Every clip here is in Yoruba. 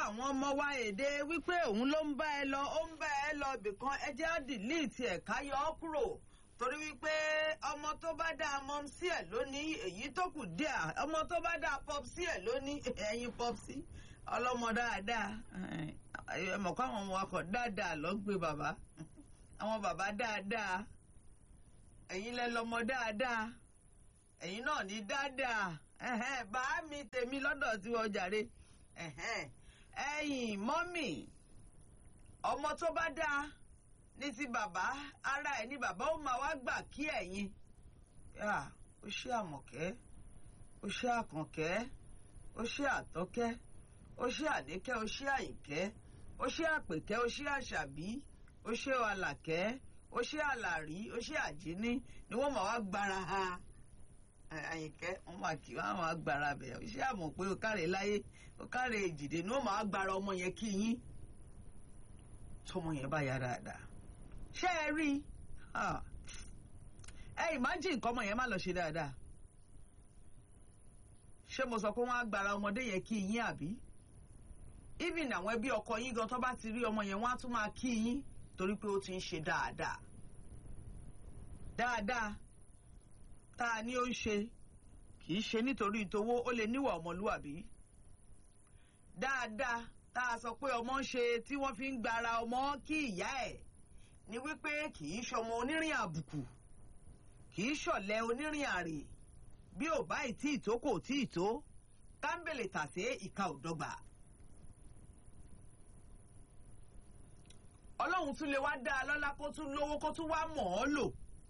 àwọn ọmọ wa èdè wípé òun ló ń bá ẹ lọ ó ń bá ẹ lọ ibìkan ẹ jẹ́ á dìlíìtì ẹ̀ ká yọ ọ́ kúrò torí wípé ọmọ tó bá dá mọ́ sí ẹ̀ lónìí èyí tó kù díà ọmọ tó bá dá pop sí ẹ̀ lónìí ẹ̀yin pop sí ọlọ́mọ dáadáa ẹ mọ̀ kó àwọn ọmọ akọ̀ dáadáa lọ gbé bàbá àwọn bàbá dáadáa ẹ̀yin lẹ lọ́mọ dáadáa ẹ̀yin náà ní dáadáa bàá mi tèmi lọ́dọ̀ tí wọ́n jàre ẹ̀yin mọ́mì ọmọ tó bá dáa ní ti bàbá ara ẹ̀ ní bàbá ó máa wá gbà kí ẹ̀yin ó ṣe àmọ̀kẹ́ ó ṣe àkànkẹ́ ó ṣe àtọ́kẹ́ ó ṣe àníkẹ́ ó ṣe àyìnkẹ́ ó ṣe àpèkẹ́ ó ṣe àṣàbí ó ṣe àlàkẹ́ ó ṣe àlàrí ó ṣe àjíní ni wọ́n máa wá gbára ha àyìnkẹ́ wọ́n máa kí wọ́n máa gbára bẹ̀ ó ṣe àmọ̀ pé ó káre láyé ó káre èjìdè ni wọ́n máa gbára ọmọ yẹn kí yín tọmọ yẹn bá yá dáadáa ṣé ẹ rí ẹ ìmájì nǹkan ọmọ yẹn má lọ ṣe dáadáa ṣé mo sọ pé wọ́n á gbára ọmọdé yẹn kí yín àbí even àwọn ẹbí ọkọ yín gan tó bá ti rí ọmọ yẹn wọ́n á tún máa kí yín torí pé ó ti ń ṣe dáadáa dáadáa tá a ní ó ń ṣe kì í ṣe nítorí ìtòwó ó lè níwà ọmọlúwàbí dáadáa tá a sọ pé ọmọ ń ṣe tí wọ́n fi ń gbára ọmọ kí ìyá ẹ̀ ni wípé kì í ṣọmọ onírìn àbùkù kì í ṣọ̀lẹ onírìn àrè bí ò bá ìtí ìtó kò tí ì tó kámbèlè tàsé ìka ò dọ́gba. ọlọ́run tún lè wá dá a lọ́lá kó tún lówó kó tún wá mọ̀ ọ́ lò.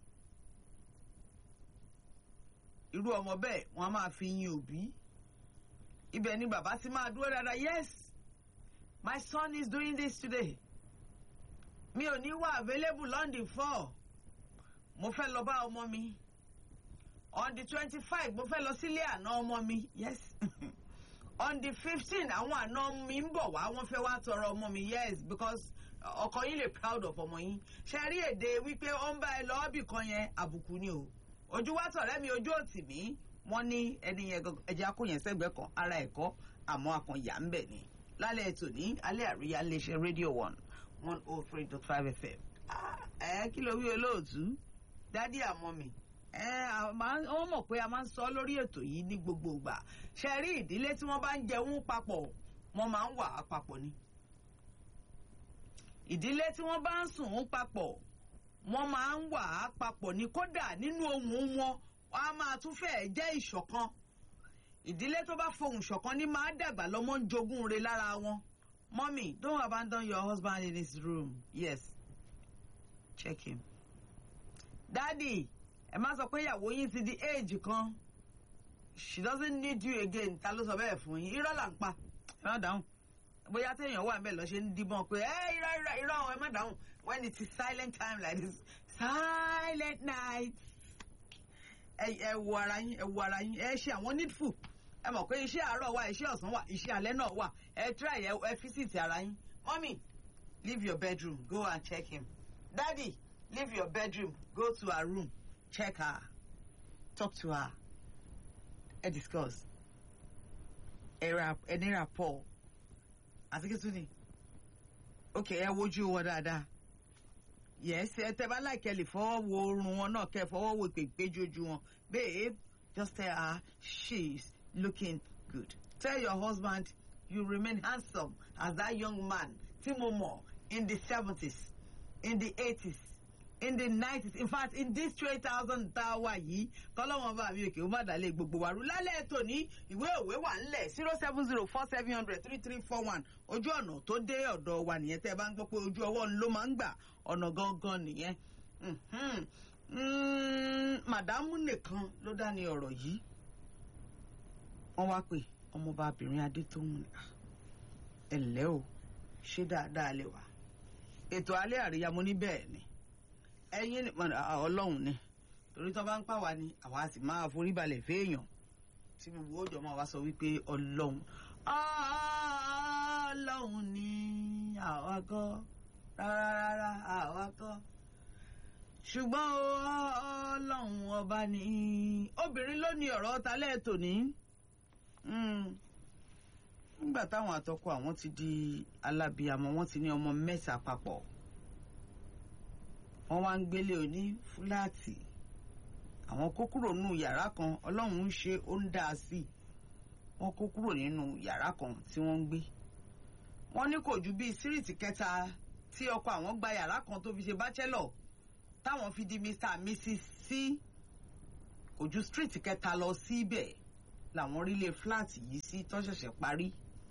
irú ọmọ bẹ́ẹ̀ wọ́n á máa fi yin òbí. ibẹ̀ ni bàbá ti máa dúró dáadáa yes my son is doing this today. mi ò ní wà available on the four mo fẹ́ lọ bá ọmọ mi on the twenty five mo fẹ́ lọ sílé àná ọmọ mi yes on the fifteen àwọn àná mi ń bọ̀ wá wọ́n fẹ́ wá tọrọ ọmọ mi yes because ọkọ yín lè proud of ọmọ yín ṣe rí èdè wípé ó ń bá ẹ lọ ọ́bì kan yẹn àbùkù ni o ojú wa tọ̀rẹ́ mi ojú òtì mi wọ́n ní ẹni yẹn ẹja kó yẹn sẹ́gbẹ̀ẹ́ kan ara ẹ̀kọ́ àmọ́ akànyà ń bẹ̀ ni lálẹ́ ètò ní alẹ́ àríyá iléeṣẹ́ rédíò one one oh three dot five fm ẹ kí ló wí olóòtú dádì àmọ́ mi wọ́n mọ̀ pé a máa ń sọ lórí ètò yìí ní gbogbo ìgbà ṣe rí ìdílé tí wọ́n bá ń jẹun papọ̀ wọ́n máa ń wà á papọ̀ ni ìdílé tí wọ́n bá ń sùn papọ̀ wọ́n máa ń wà á papọ̀ ní kódà nínú ohùn wọn wọ́n á máa tún fẹ́ẹ̀ jẹ́ ìṣọ̀kan ìdílé tó bá fohùn ṣọ̀kan ní máa dàgbà lọ́mọ ń jogún re lára wọn mommy don't abandon your husband in his room yes check him daddy ẹ má sọ pé ìyàwó yín ti di age kan she doesn't need you again ta ló sọ bẹ́ẹ̀ fún yín irọ́ là ń pa ẹ má dáhùn bóyá téèyàn wà mẹ́ẹ̀ lọ ṣe ń díbọ́n pé ẹ irọ́ irọ́ irọ́ ẹ má dáhùn when it is silent time like this silent night ẹ wo ara yín ẹ wo ara yín ẹ ṣe àwọn needful ẹ mọ̀ pé iṣẹ́ àárọ̀ wà iṣẹ́ ọ̀sán wà iṣẹ́ alẹ́ náà wà ẹ try ẹ ẹ visit ara yín mommy leave your bedroom go and check him daddy leave your bedroom go to her room check her talk to her ẹ discuss ẹ ní rapport àti kí tún ni ok ẹ wojú wọn dáadáa yes ẹ tẹ bá láìkẹ lè fọwọ́ wo oorun wọn náà kẹ fọwọ́ wo ìpèpéjú ojú wọn babe just tell her she's looking good tell your husband you remain handsome as that young man tí mo mọ̀ in the seventies in the eighties in the nineties in fact in this three thousand tá a wà yìí kọ́lọ́wọ́n bá mi òkè ó má dàlẹ́ gbogbo wa rú lálẹ́ ètò ní ìwé òwe wà ńlẹ̀ zero seven zero four seven hundred three three four one ojú ọ̀nà tó dé ọ̀dọ̀ wa nìyẹn tẹ́ ẹ bá ń gbọ́ pé ojú ọwọ́ ló máa ń gbà ọ̀nà gangan nìyẹn màdámù nìkan ló dá ní ọ̀rọ̀ yìí wọ́n wá pé ọmọbabìnrin adétóhùn ẹ̀ ǹlẹ́ o ṣé dáadáa lè wà ètò alẹ́ àríyá mo ní bẹ́ẹ̀ ni ẹyin ọlọ́run ni torí tó bá ń pàwá ni àwa sì máa forí balẹ̀ fẹ́ẹ̀yàn tí gbogbo òjò máa wá sọ wípé ọlọ́run ọlọ́run ni àwa kọ́ rárá àwa kọ́ ṣùgbọ́n ọlọ́run ọba ni obìnrin ló ní ọ̀rọ̀ talẹ́ tòní. nígbà táwọn àtọkọ àwọn ti di alábìàmọ wọn ti ní ọmọ mẹ́ta papọ̀ wọ́n wá ń gbélé oní fúláàtì àwọn kó kúrò nínú yàrá kan ọlọ́run ń ṣe ó ń dá a sí wọ́n kó kúrò nínú yàrá kan tí wọ́n ń gbé wọ́n ní kò ju bíi síríìtì kẹta tí ọkọ àwọn gba yàrá kan tó fi ṣe bachelor táwọn fi di mr and mrs sí kò ju síríìtì kẹta lọ síbẹ̀ làwọn rílé fúláàtì yìí sí tó ṣẹ̀ṣẹ̀ parí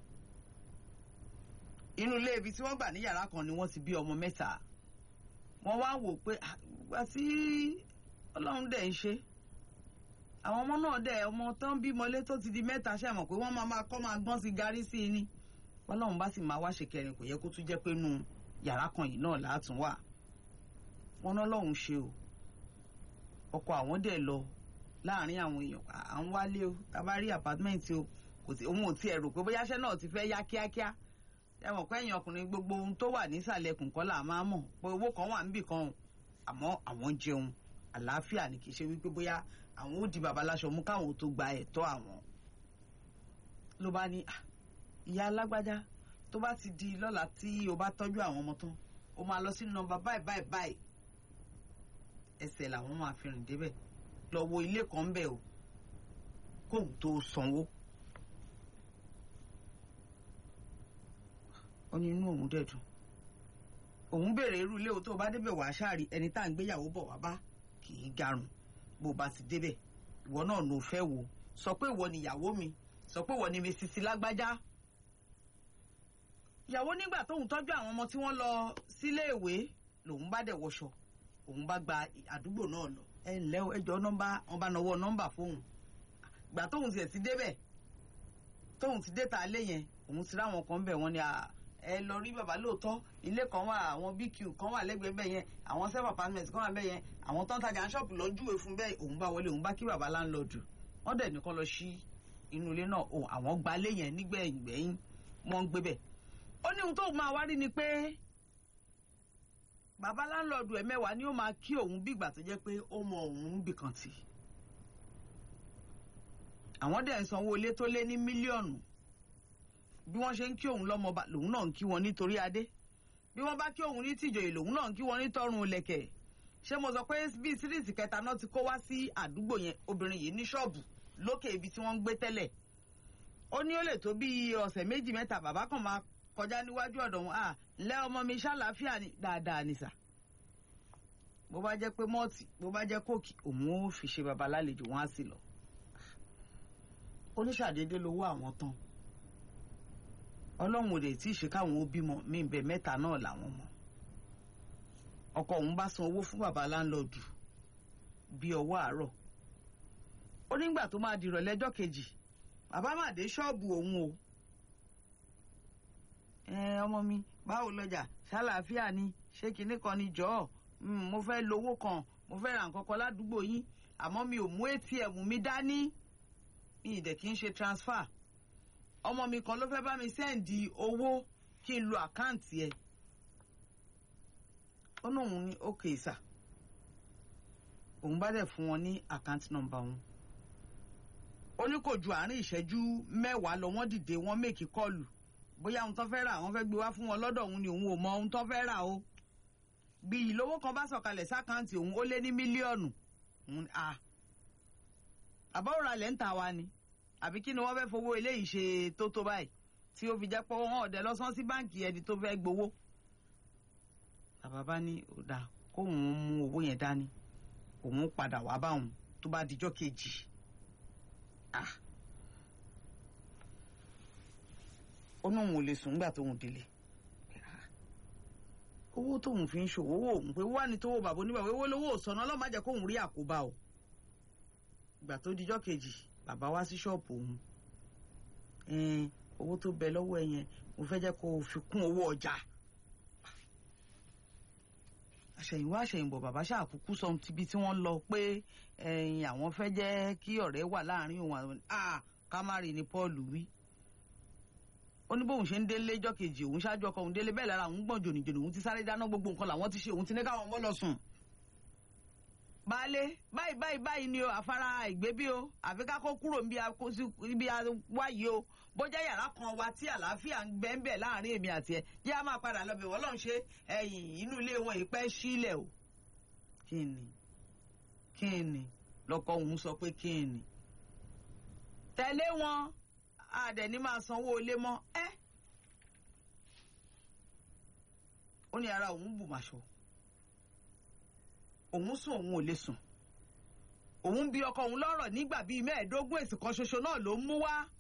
inú ilé ibi tí wọ́n gbà ní yàrá kan ni wọ́n ti bí ọmọ mẹ́ta wọ́n wá wò pé àgbà tí ọlọ́run dẹ̀ ń ṣe àwọn ọmọ náà dẹ̀ ọmọ tó ń bímọlé tó ti di mẹ́ta ṣe mọ̀ pé wọ́n máa máa kọ́ máa gbọ́n sí garí sí i ni ọlọ́run bá sì máa wá ṣe kẹrin kò yẹ kó tún jẹ́ pé nu yàrá kan yìí náà látún wà wọ́n náà lọ́hùn ṣe o ọkọ àwọn dẹ̀ lọ láàrin àwọn èèyàn à ń wálé o tá a bá rí àpátímẹ́ǹtì o kò sí òun ò tiẹ̀ rò pé bóyá iṣẹ́ náà ti fẹ́ yá kíákíá ẹ mọ̀ pé ẹ̀yìn ọkùnrin gbogbo ohun tó wà nísàlẹ̀ kùnkọ́ là máa mọ̀ pé owó kan wà níbì kan o àmọ́ àwọn jẹun àlàáfíà ni kì í ṣe wípé bóyá àwọn ó di bàbá láṣọ mú káwọn tó gba ẹ̀tọ́ àwọn. ló bá ní ìyá alágbájá tó bá ti di lọ́la tí o bá tọ́jú àwọn ọmọ tán o máa lọ sí nọ́mbà báyìí báyìí báyìí ẹsẹ̀ làwọn máa fi rìn débẹ̀ lọ wo ilé kan ń bẹ̀ o kóun tó sanwó. ó ní inú òun dẹ̀dùn òun béèrè irú ilé o tó o bá débẹ̀ wàá ṣáàrí ẹni tá à ń gbéyàwó bọ̀ wá bá kì í garùn bó o bá ti débẹ̀ ìwọ náà ló fẹ́ wò sọ pé ìwọ ni ìyàwó mi sọ pé ìwọ ni mi sisi lágbájá. ìyàwó nígbà tóun tọ́jú àwọn ọmọ tí wọ́n lọ sílé ìwé lòun bá dẹ̀ wọṣọ òun bá gba àdúgbò náà lọ ẹ ǹlẹ́ o ẹjọ́ nọ́mbà wọn bá nawọ́ nọ́mbà fóun gbà tóun tiẹ̀ ti débẹ̀ tóun ti dé ta lé yẹn òun ti ráwọn kan bẹ̀ wọ́n ní ẹ lọ rí bàbá lóòótọ́ ilé kan wà àwọn bq kan wà lẹ́gbẹ̀ẹ́ bẹ́ẹ̀ yẹn àwọn self apartment kan wà bẹ́ẹ̀ yẹn àwọn tó ń tajà ṣọ́ọ̀bù lọ júwe fún bẹ́ẹ̀ òun bá wọlé òun bá kí bàbá láńlọ́ọ̀dù wọ́n dẹ̀ nìkan lọ sí inú ilé náà òun àwọn gbalé yẹn nígbẹ̀yìn gbẹ̀yìn wọ́n ń gbé bẹ̀. ó ní ohun tó máa wá rí ni pé bàbá láńlọ́ọ̀dù ẹ̀ mẹ́wàá ni ó máa kí òun bí ìgbà tó jẹ́ pé ó mọ òun bìkan tì. àwọn dẹ̀ ń sanwó ilé tó lé ní mílíọ̀nù bí wọ́n ṣe ń kí òun lọ́mọba lòun náà ń kí wọn nítorí adé bí wọ́n bá kí òun ní tìjòyè lòun náà ń kí wọn nítọrùn lẹ̀kẹ̀ ṣé mo sọ pé bí síríìtì kẹta náà ti kó wá sí àdúgbò yẹn obìnrin yìí ní ṣọ́ọ̀bù lókè ibi tí wọ́n ń gbé tẹ́lẹ̀ ó ní ó lè tó bí ọ̀sẹ̀ méjì mẹ́ta bàbá kan máa kọjá níwájú ọ̀dọ̀ wọn à ńlẹ́ ọmọ mi ṣàlàáfíà ni dáadáa ni sà bó bá jẹ́ pé mọ́ọ̀tì bó bá jẹ́ kóòkì òun ó fi ṣe baba lálejò wọn á sì lọ oníṣàdédé lówó àwọn tán ọlọ́run ò lè tí ì ṣe káwọn ó bímọ mí bẹ mẹ́ta náà làwọn mọ̀ ọkọ òun bá san owó fún bàbá láńlọ́ọ̀dù bí ọwọ́ àárọ̀ ó nígbà tó máa dìrọ̀ lẹ́jọ́ kejì bàbá má dé ṣọ́ọ̀bù òun o ẹ ọmọ mi báwo lọjà ṣàlàáfíà ni ṣé kinní kan ni jọ̀ọ́ mo fẹ́ lówó kan mo fẹ́ ra nǹkan kan ládùúgbò yín àmọ́ mi ò mú atm mi dání mi ì dẹ̀ kí n ṣe transfer ọmọ mi kan ló fẹ́ bá mi sẹ́ǹdì owó kí n lo àkáǹtì ẹ̀ ó ní òun ní ókè sà òun bá dẹ̀ fún wọn ní àkáǹtì nọ́mbà wọn ó ní kò ju àárín ìṣẹ́jú mẹ́wàá lọ wọ́n dìde wọ́n mèkì kọ́ọ̀lù bóyá ohun tó fẹ́ rà wọ́n fẹ́ gbé wá fún wọn lọ́dọ̀ òun ni òun ò mọ ohun tó fẹ́ rà o bí ìlówó kan bá sọ̀kalẹ̀ sákáǹtì òun ó lé ní mílíọ̀nù àbọ̀rọ̀ alẹ́ ń ta wa ni àbí kí ni wọ́n fẹ́ fowó eléyìí ṣe tó tó báyìí tí ó fi jẹ́ pé wọ́n ọ̀dẹ lọ́sán sí báǹkì ẹni tó fẹ́ gbowó. bàbá bá ní ọ̀dà kóun mú owó yẹn dání òun padà wá bá òun tó bá dijọ́ kejì. ó ní òun ò lè sùn nígbà tóun délé owó tóun fi ń ṣòwò owó òun pé wá ní tówó bàbá oníbàbá owó lówó òsànà ọlọ́run má jẹ́ kóun rí àkóbá o ìgbà tó dijọ́ kejì bàbá wá sí ṣọ́ọ̀bù òun owó tó bẹ lọ́wọ́ ẹ yẹn mo fẹ́ jẹ́ kó o fi kún owó ọjà àṣẹ̀yìnwá àṣẹ̀yìnbọ̀ bàbá ṣàkúkú sọ tíbi tí wọ́n lọ pé àwọn fẹ́ jẹ́ kí ọ̀rẹ́ wà láàrin òun àwọn kámárì ni Paul wí ó ní bóun ṣe ń délé jọ́ kejì òun ṣáájú ọkọ òun délé bẹ́ẹ̀ lára òun gbọ̀n jònìjònì òun ti sáré dáná gbogbo nǹkan làwọn ti ṣe òun ti ní káwọn ọmọ lọ sùn baálé báyìí báyìí báyìí ni o àfárá ìgbé bí o àfi ká kó kúrò níbi wáyé o bójá yàrá kan wa tí àlàáfíà ń gbẹ́ ń bẹ̀ láàrin èmi àti ẹ̀ yá máa padà lọ bẹ̀ wọ́n lọ́n ṣe ẹ̀yìn inú ilé wọn ìpẹ́ sílẹ̀ o kí ni kí ni lọkọ òun sọ pé kí ni tẹ̀lé wọn àdẹ̀ní máa sanwó ilé mọ́ ẹ́ ó ní ara òun bù màṣọ òun sùn òun ò lè sùn òun bí ọkọ òun lọ́rọ̀ nígbà bíi mẹ́ẹ̀ẹ́dógún èsì kan ṣoṣo náà ló ń mú wá